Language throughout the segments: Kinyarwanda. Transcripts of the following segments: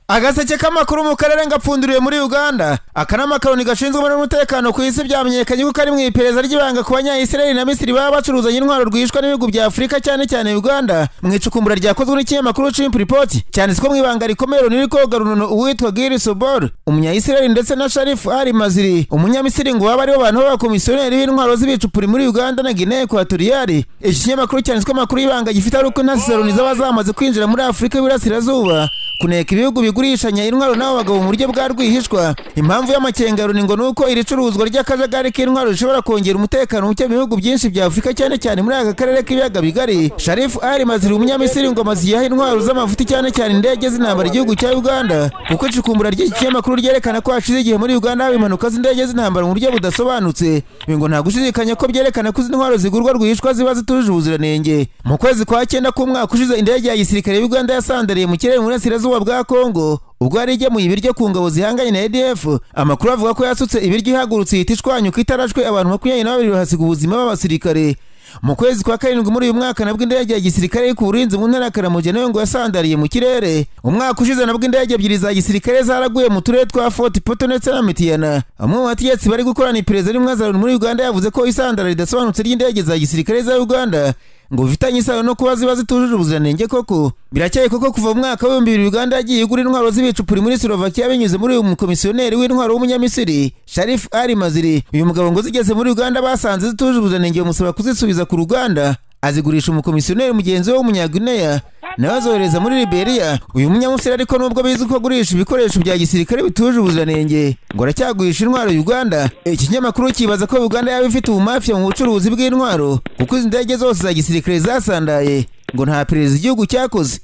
agaseke k'amakuru mu karere ngapfunduriwe muri uganda akanama karoni gashinzwe n'umutekano ku isi byamenyekanye ko kari mu iperereza ry'ibanga ku banyayisiraheli na misiri baba bacuruzanya intwaro rwihishwa n'ibihugu bya afurika cyane cyane uganda mu icukumbura ryakozwe n'ikinyamakuru chimp report cyanditswe mu ibanga rikomeye runini koga runono uwitwa giri sobor umunyayisiraheli ndetse na sharifu ari maziri umunyamisiri ngo baba aribo bantu b'abakomisiyoneri b'intwaro z'ibicupuri muri uganda na guinea ekwatoriyari iki kinyamakuru cyanditswe amakuru y'ibanga gifite ari uko intasi za loni zaba zamaze kwinjira muri afurika y'iburasirazuba kuneka ibihugu bigurishanya intwaro n'abagabo mu buryo bwa rwihishwa impamvu y'amakenga ya loni ngo ni uko iri curuzwa ry'akajagari k'intwaro rishobora kongera umutekano muke mu bihugu byinshi bya afurika cyane cyane muri aka karere k'ibiyaga bigari sharifu ari maziri umunyamisiri ngo amaze iyaha intwaro z'amafuti cyane cyane indege z'intambara igihugu cya uganda kuko icukumbura ry'iki kinyamakuru ryerekana ko hashize igihe muri uganda haba impanuka z'indege z'intambara mu buryo budasobanutse ibi ngo nta gushidikanya ko byerekana ko izi ntwaro zigurwa rwihishwa ziba zitujuje ubuziranenge mu kwezi kwa cyenda k'umwaka ushize indege ya gisirikare y'uganda yasandariye mu kirere mu burasirazuba bwa kongo ubwo yari igemuye ibiryo ku ngabo zihanganye na ADF amakuru avuga ko yasutse ibiryo ihagurutse ihita ishwanyuka itarashwe abantu makumyabiri na babiri bahasiga ubuzima b'abasirikare mu kwezi kwa karindwi muri uyu mwaka nabwo indege ya gisirikare iri ku burinzi mu ntara ya Karamojya nayo ngo yasandariye mu kirere umwaka ushize nabwo indege ebyiri za gisirikare zaraguye mu turere twa Fort Poto ndetse na Mitiyana bamwe mu bategetsi bari gukorana iperereza rimwe muri Uganda yavuze ko isandara ridasobanutse ry'indege za gisirikare za Uganda ngo bifitanye isano no kuba ziba zitujuje ubuziranenge koko birakeye koko kuva mu mwaka w'ibihumbi bibiri uganda yagiye igura intwaro z'ibicupuri muri slovakia binyuze muri uyu mukomisiyoneri w'intwaro w'umunyamisiri sharif ari maziri uyu mugabo ngo zigeze muri uganda basanze zitujuje ubuziranenge bamusaba kuzisubiza ku ruganda azigurisha umukomisiyoneri mugenzi we w'umunyaguneya nawe azohereza muri liberia uyu munyamusiri ariko nubwo bizi ko agurisha ibikoresho bya gisirikare bituje ubuziranenge ngo aracyagurisha intwaro uganda iki kinyamakuru kibaza ko uganda yaba ifite ubumafiya mu bucuruzi bw'intwaro kuko izi ndege zose za gisirikare zasandaye ngo nta perezida igihugu cyakoze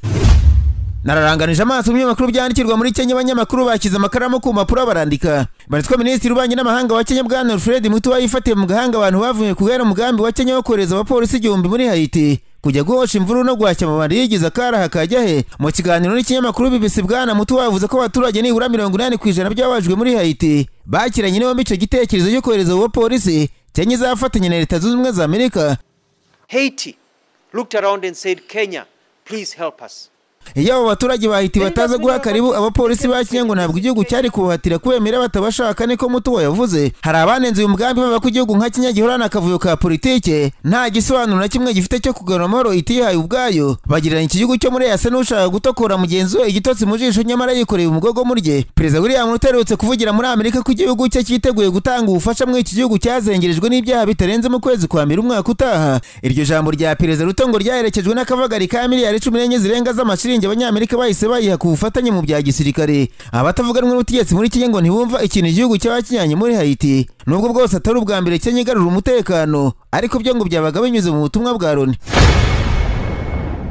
nararanganije amaso mu binyamakuru byandikirwa muri kenya abanyamakuru bashyize amakaramu ku mpapuro barandika banditswe minisitiri w'ububanyi n'amahanga wa kenya bwana alfred mutuwa yifatiye mu gahanga abantu bavuye ku guhera umugambi wa kenya wo kohereza abapolisi igihumbi muri hayiti kujya guhosha imvururu no guhashya amabandi yigize akaraha kajya he mu kiganiro n'ikinyamakuru bibisi bwana mutu wavuze ko abaturage nibura mirongo inani ku ijana byabajwe muri hayiti bakiranye n'ibombi icyo gitekerezo cyo kohereza abo bapolisi kenya izafatanya na leta zunze ubumwe za amerika Haiti looked around and said, Kenya, please help us. iyo abo baturage bahita bataza guha karibu abapolisi ba kenya ngo ntabwo igihugu cyari kubahatira kubemera batabashaka niko mutuwa yavuze hari abanenze uyu mugambi baba ko igihugu nka kenya gihorana akavuyo ka politike nta gisobanuro na kimwe gifite cyo kugarura amahoro itihaye ubwayo bagirana iki gihugu cyo muri yasa n'ushaka gutokora mugenzi we igitotsi mu jisho nyamara yikoreye umugogo muri rye perezida william ruto aherutse kuvugira muri amerika ko igihugu cye cyiteguye gutanga ubufasha muri iki gihugu cyazengerejwe n'ibyaha bitarenze mu kwezi kwa mbere umwaka utaha iryo jambo rya perezida ruto ngo ryaherekejwe n'akavagari ka miliyari cumi n'enye zirenga z'amashiringi ubwenge abanyamerika bahise bayiha ku bufatanye mu bya gisirikare abatavuga rumwe n'ubutegetsi muri kenya ngo ntibumva ikintu igihugu cyaba kinyanye muri hayiti nubwo bwose atari ubwa mbere kenya igarura umutekano ariko byo ngo byabaga binyuze mu butumwa bwa loni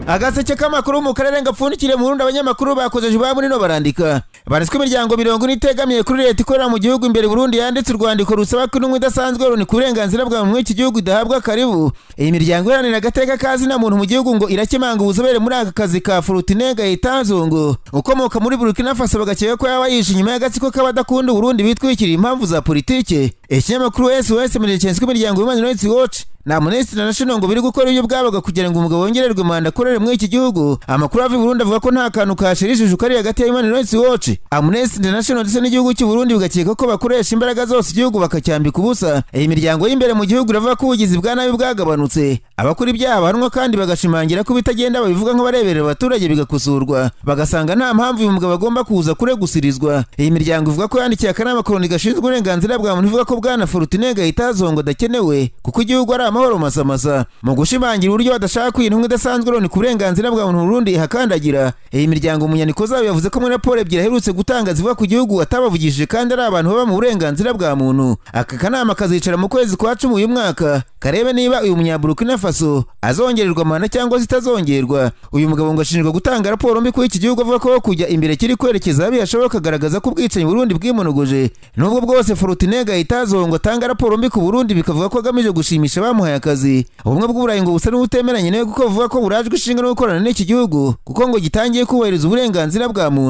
agaseke k'amakuru mu karere gapfundikire mu rundi abanyamakuru bakoze ijambo nino barandika baritswe imiryango mirongo ine itegamiye kuri leta ikorera mu gihugu imbere burundu yanditse urwandiko rusaba ko intumwa idasanzwe loni ku burenganzira bwa muntu iki gihugu idahabwa karibu iyi miryango iharanira agateka kazina muntu mu gihugu ngo irakemanga ubuzobere muri aka kazi ka furutinega yitanzungu ukomoka muri burkina faso bagakeka ko yaba yishe inyuma y'agatsiko k'abadakunda uburundi bitwikiriye impamvu za politike ikinyamakuru sos mirikenswe imiryango y'imana rights watch na Amnesty International ngo biri gukora ibyo bwabaga kugira ngo umugabo wongererwe manda akorere muri iki gihugu amakuru ava i Burundi avuga ko nta kantu kashirishije ukari hagati ya Human Rights Watch Amnesty International ndetse n'igihugu cy'u Burundi bigakeka ko bakoresha imbaraga zose igihugu bakacyambika ubusa iyi miryango y'imbere mu gihugu iravuga ko ubugizi bwa nabi bwagabanutse abakora ibyaha bahanwa kandi bagashimangira ko ibitagenda babivuga nk'abareberera abaturage bigakosorwa bagasanga nta mpamvu uyu mugabo agomba kuza kuregusirizwa iyi miryango ivuga ko yandikiye akanama koroni gashinzwe uburenganzira bwa muntu ivuga ko bwana Fortune Gahitazongo adakenewe kuko igihugu ari amahoro masamasa mu gushimangira uburyo badashaka ko intumwa idasanzwe loni ku burenganzira bwa muntu Burundi ihakandagira iyi miryango mu nyandiko zabo yavuze ko muri raporo ebyiri aherutse gutanga zivuga ku gihugu atabavugishije kandi ari abantu baba mu burenganzira bwa muntu aka kanama kazicara mu kwezi kwa cumi uyu mwaka karebe niba uyu munyaburukina faso azongererwa amana cyangwa zitazongerwa uyu mugabo ngo ashinjwa gutanga raporo mbi kuri iki gihugu avuga ko kujya imbere kiri kwerekeza aho yashoboka kagaragaza ko ubwicanyi Burundi bwimonogoje nubwo bwose Fortunega itazongo atanga raporo mbi ku Burundi bikavuga ko agamije gushimisha bamuha bamuhaye akazi ubumwe bw'uburayi ngo busa n'ubutemeranye nawe kuko buvuga ko burajwe ishinga no gukorana n'iki gihugu kuko ngo gitangiye kubahiriza uburenganzira bwa muntu